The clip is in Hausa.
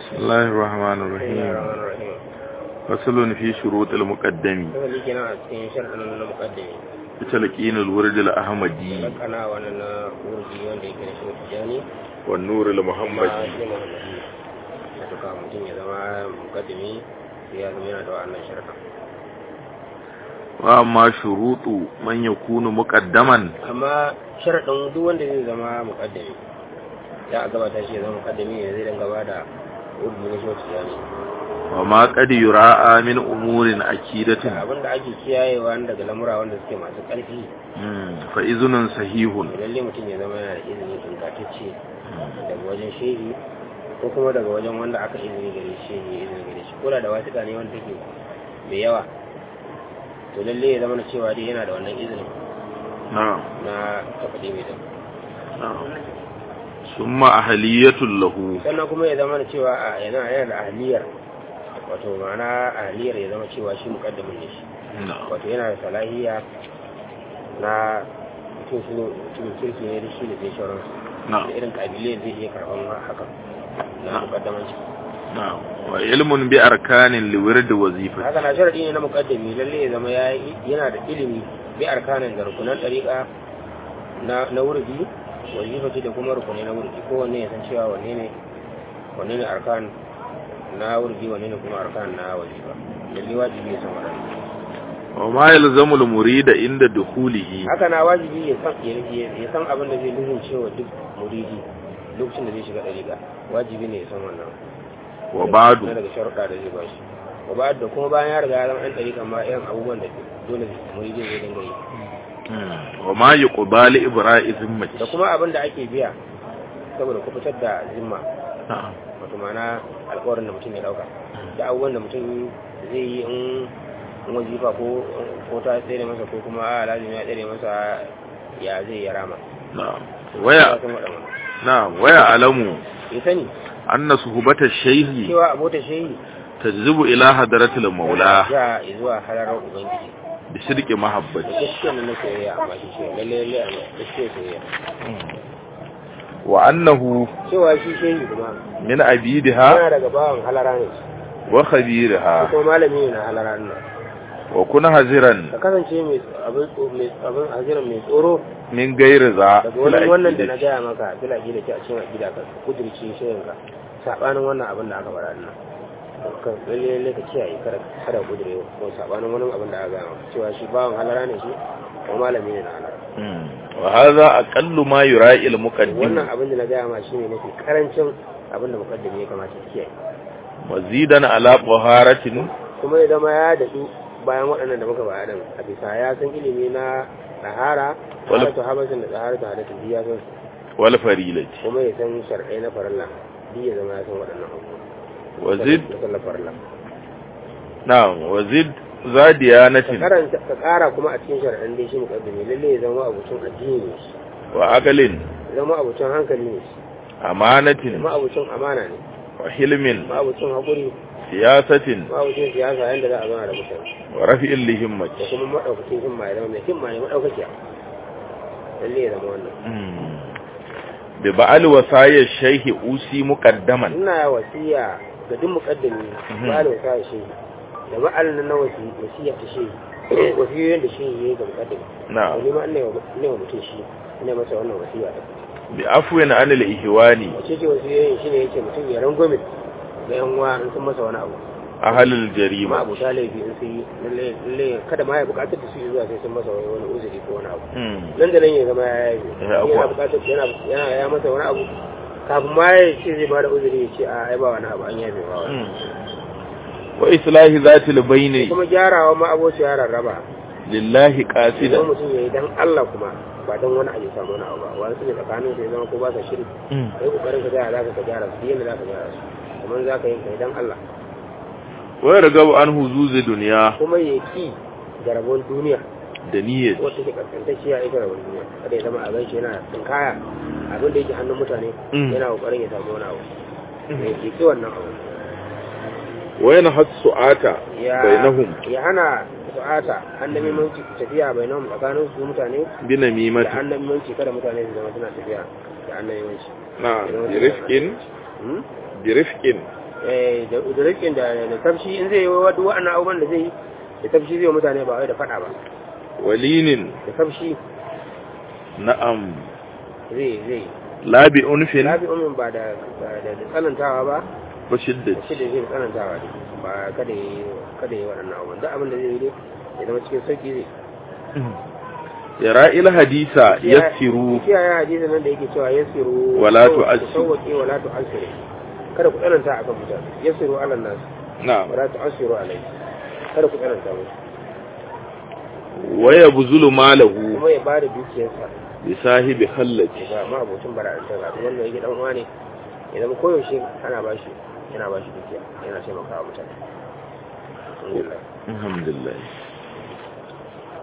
بسم الله الرحمن الرحيم فصل في شروط المقدم Kasali kenan a cikin sharɗin na muƙaddami. بتلقين الورد الأحمدي Lakana wannan na wurgi wanda yake da shi tijani. والنور Amma المحمدي shi Muhammadi. Wato ka mutum ya zama muƙaddami sai ya zama yana da wa'annan sharɗin. وأما شروط من يكون مقدما Amma sharaɗin duk wanda zai zama muƙaddami. Ya a gabata shi ya zama muƙaddami ne zai dan gaba da wurgi na shi tijani. وما قد يراعى من أمور Da أكيدة abin da ake kiyayewa daga lamura wanda suke masu ƙarfi. مم. فإذن صحيح Lalle mutum ya zama yana da izini ingantacce. daga wajen shehi ko kuma daga wajen wanda aka izini gare shi ya izini gare shi ko da da wasiƙa ne wanda take mai yawa to lalle ya zama na cewa dai yana da wannan izinin نعم na kafaɗe mai zama نعم ثم أهلية له sannan kuma ya zama na cewa a yana yana da ahliyar wato ma'ana ahliyar ya zama cewa shi muƙaddamin ne shi نعم wato yana da salahiya na mutum shi ne mutumin kirki ne da shi da zai shauransu da نعم irin ƙabilai zai iya karɓan hakan na Na'am. muƙaddamanci نعم وعلم بأركان لورد وظيفة haka na sharadi ne na mukaddami lalle ya zama ya yi- yana da ilimi bi arkanin da rukunan ɗariƙa na na wurdi wazifati da kuma rukunai na wurdi kowanne ya san cewa wanne ne wanne ne arkan na wurdi wanne ne kuma arkan na wazifa lalle wajibi ya san waɗannan وما يلزم المريد عند دخوله haka na wajibi ya san ya- ya ya san abin da zai lizin cewa duk muridi lokacin da zai shiga ɗariƙa wajibi ne ya san wannan na وبعد daga sharuɗa da zai bashi wa ba da kuma bayan ya riga ya zama ɗan ɗariƙa ma irin abubuwan da dole muridi zai dinga yi مم. وما يقضى لإبراء ذمته da kuma abin da ake biya saboda ku fitar da zimma نعم wato ma'ana alƙawarin da mutum ya ɗauka da abubuwan da mutum zai yi in in wazifa ko ko ta tsere masa ko kuma a lazimi ya tsere masa ya zai ya rama نعم Ya ويا san waɗannan. نعم ويعلم ya sani أن صحبة الشيخ cewa abota shehi تجذب إلى حضرة المولى ja zuwa halarar ubangiji بصدق da محبته gaskiya na soyayya amma shi ce lalle lalle a gaskiya soyayya وأنه cewa shi shehi kuma من عبيدها yana daga bawan halara ne وخبيرها kuma malami ne na halara nan وكن حذرا ka kasance mai abin tso- mai abin haziran mai tsoro من غير ذا daga في wani wannan da na العقيدة gaya maka fila gida ce a cikin akida ka kudirce shirin ka sabanin wannan abin da aka faɗa nan ka lalle lalle ka kiyaye kada kada kudire ko sabanin wani abin da aka gaya maka cewa shi bawan halara ne shi ko malami ne na halara مم. وهذا أقل ما يرائي المقدم wannan abin da na gaya ma shine mafi karancin abin da mukaddimi ya kamata ya kiyaye مزيدا على طهارة kuma ya zama ya daɗu bayan waɗannan da muka baya din a bisa ya san ilimi na tsahara Wala- tsahara habasin da tsahara ta hadatta biya san su والفريلة kuma ya san shar'ai na farilla duk ya zama ya san waɗannan abubuwa وزد da sallar farilla نعم وزد ذا ka ديانة karanta ka ƙara kuma a cikin shar'an dai shi mukaddimi lalle ya zama abucin addini ne shi وعقل ya zama abucin hankali ne shi ya أمانة zama abucin amana ne وحلم ma abucin haƙuri سياسة ma abucin siyasa yadda za a zauna da mutane ورفع لهمة da kuma maɗaukacin himma ya zama mai himma ne maɗaukakiya lalle ya zama wannan مم. ببعل وصايا الشيخ أوسي مقدما ina wasiya ga duk mukaddami Mhm. ba da wasa shi da ma'al na wasi wasiya ta shi wasiyoyin da shi yayi ga mukaddami نعم wani ma ina ina wa mutum shi ina masa wannan wasiya ta بعفو عن الإهوان wace ce wasiyoyin shine yake mutum ya rangwame ga yan uwa in sun masa wani abu أهل ma الجريمة abu ta laifi in sun yi lalle lalle kada ma ya bukatar da su zuwa sai sun masa wani uzuri ko wani abu مم. nan da nan ya zama ya yi Ya yana afuwa. bukatar yana yana ya masa wani abu kafin ma ya ce zai bada uzuri ya ce a ai ba wani abu an yafe ba wani مم. وإصلاح ذات البين kuma gyarawa ma aboci ya rarraba لله idan قاصدا mutum ya yi dan Allah kuma ba dan wani abu samu wani abu ba wani su ne tsakanin su ya zama ko ba sa shiri مم. kai kokarin ka gyara zaka ka gyara su yadda zaka gyara su kuma za ka yi kai dan Allah ويرغب عن هزوز دنيا kuma ya ki da rabon duniya دنية wacce ke kaskantacciya ita rabon duniya kada ya zama a ganshi yana tsinkaya abin da yake hannun mutane Mm. yana kokarin ya samu wani abu ya ki wannan abu وينهى السعاة ya بينهم ya hana su'ata annabi manci tafiya bainahum tsakanin su mutane da بنميمة annabi manci kada mutane su zama suna tafiya da annabi manci نعم برفق برفق eh, da da rikin da da tafshi in zai yi wa duk wa'annan abubuwan da zai yi da tafshi zai wa mutane ba wai da faɗa ba walinin da tafshi na'am zai zai labi unfin lafi umin ba da ba da da tsanantawa ba ba shiddati shi da zai tsanantawa ne ba kada yi kada yi waɗannan abubuwan duk abin da zai yi dai ya zama cikin sauki zai yara'il hadisa yassiru kiyaye hadisin nan da yake cewa yassiru Wala tu'assiru. sauwake wala tu'assiru kada ku tsananta akan mutane yassiru ala nas na'am wala tu'assiru alai kada ku tsananta musu wa yabzulu malahu kuma ya bada dukiyarsa bi sahibi khallati ga ma abocin bara'antar ga wanda yake dan uwa ne ya zama koyaushe ana bashi yana bashi dukiya yana taimakawa mutane alhamdulillah alhamdulillah